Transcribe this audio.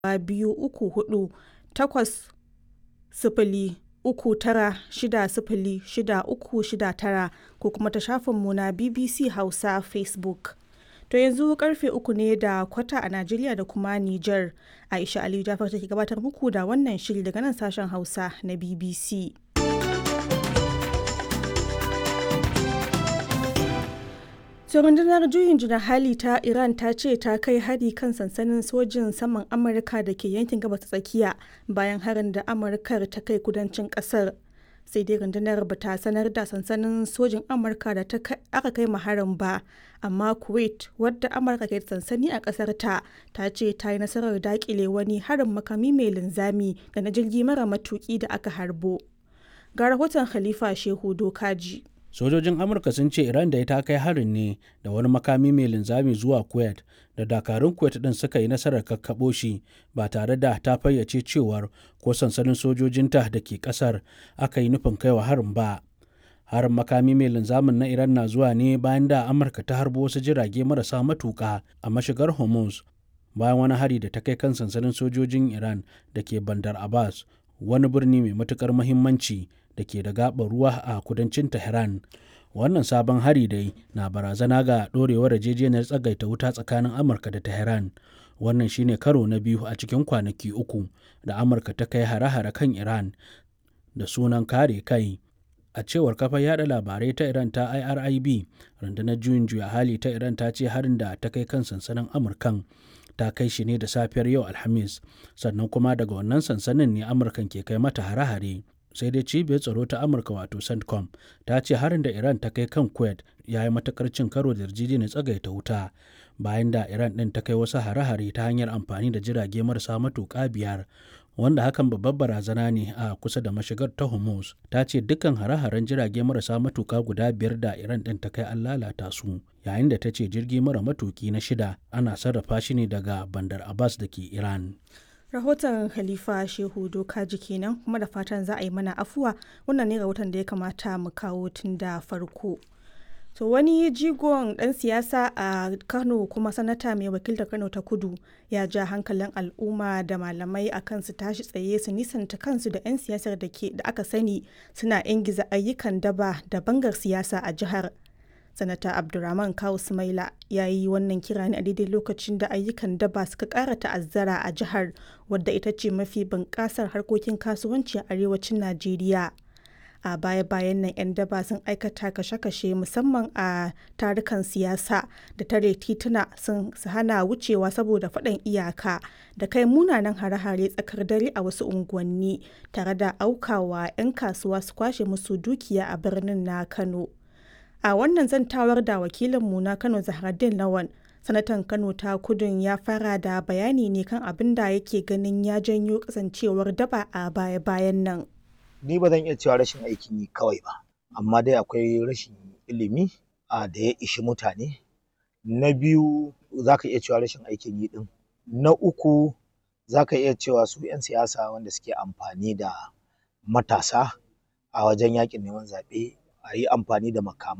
biyu uku hudu takwas sifili uku tara shida sifili shida uku shida tara ko kuma ta shafinmu na BBC Hausa Facebook. To yanzu karfe uku ne da kwata a Najeriya da kuma Nijar. Aisha Aliyu Jafar take gabatar muku da wannan shiri daga nan sashen Hausa na BBC. To rundunar juyin juna hali ta Iran ta ce ta kai hari kan sansanin sojin saman Amurka da ke yankin gabas tsakiya bayan harin da Amurkar ta kai kudancin kasar. Sai dai rundunar ba ta sanar da sansanin sojin Amurka da aka kai harin ba, amma Kuwait wadda Amurka ke sansani a kasar ta ta ce ta yi nasarar dakile wani harin makami mai linzami da na jirgi mara matuki da aka harbo. Ga rahoton Khalifa Shehu Dokaji. sojojin amurka sun ce iran da ita kai harin ne da wani makami mai linzami zuwa kuwait da dakarun kuwait din suka yi nasarar kakkaɓo shi ba tare da ta fayyace cewar ko sansanin sojojinta da ke ƙasar aka yi nufin kaiwa harin ba harin makami mai linzamin na iran na zuwa ne bayan da amurka ta harbo wasu jirage marasa matuƙa a mashigar hormuz bayan wani hari da ta kai kan sansanin sojojin iran da ke bandar abbas wani birni mai matukar muhimmanci da ke da gaɓar ruwa a kudancin Tehran. Wannan sabon hari dai na barazana ga ɗorewar yarjejeniyar tsagaita wuta tsakanin Amurka da Tehran. Wannan shine karo na biyu a cikin kwanaki uku da Amurka ta kai hare-hare kan Iran da sunan kare kai. A cewar kafar yada labarai ta Iran ta IRIB, rundunar juyin juya hali ta Iran ta ce harin da ta kai kan sansanin Amurkan ta kai shi ne da safiyar yau Alhamis, sannan kuma daga wannan sansanin ne Amurkan ke kai mata hare-hare. sai dai cibiyar tsaro ta amurka wato centcom ta ce harin da iran ta kai kan kuwait ya yi matakar cin karo da yarjejeniyar tsagaita wuta bayan da iran din ta kai wasu hare-hare ta hanyar amfani da jirage marasa matuƙa biyar wanda hakan babbar barazana ne a kusa da mashigar ta hormuz ta ce dukkan hare-haren jirage marasa matuƙa guda biyar da iran din ta kai an lalata su yayin da ta ce jirgi mara matuƙi na shida ana sarrafa shi ne daga bandar abbas da ke iran rahoton khalifa shehu dokaji kenan kuma da fatan za a yi mana afuwa wannan ne rahoton da ya kamata mu kawo tun da farko to wani jigon dan siyasa a kano kuma sanata mai wakiltar kano ta kudu ya ja hankalin al'umma da malamai akan su tashi tsaye su nisanta kansu da 'yan siyasar da aka sani suna ingiza ayyukan daba da bangar siyasa a jihar sanata abdulrahman kawu sumaila ya yi wannan kira ne a daidai lokacin da ayyukan daba suka kara ta'azzara a jihar wadda ita ce mafi bunƙasar harkokin kasuwanci a arewacin najeriya a baya-bayan nan 'yan daba sun aikata kashe-kashe musamman a tarukan siyasa da tare tituna sun hana wucewa saboda faɗan iyaka da kai munanan hare-hare tsakar dare a wasu unguwanni tare da aukawa 'yan kasuwa su kwashe musu dukiya a birnin na kano a wannan zantawar da wakilinmu na kano zahraddin lawan sanatan kano ta kudun ya fara da bayani ne kan abin da yake ganin ya janyo kasancewar daba a baya-bayan nan ni ba zan iya cewa rashin aikin yi kawai ba amma dai akwai rashin ilimi a da ya ishi mutane na biyu za ka iya cewa rashin aikin yi din na uku za ka iya cewa su 'yan siyasa wanda suke amfani da matasa a wajen yakin neman zaɓe a yi amfani da makamai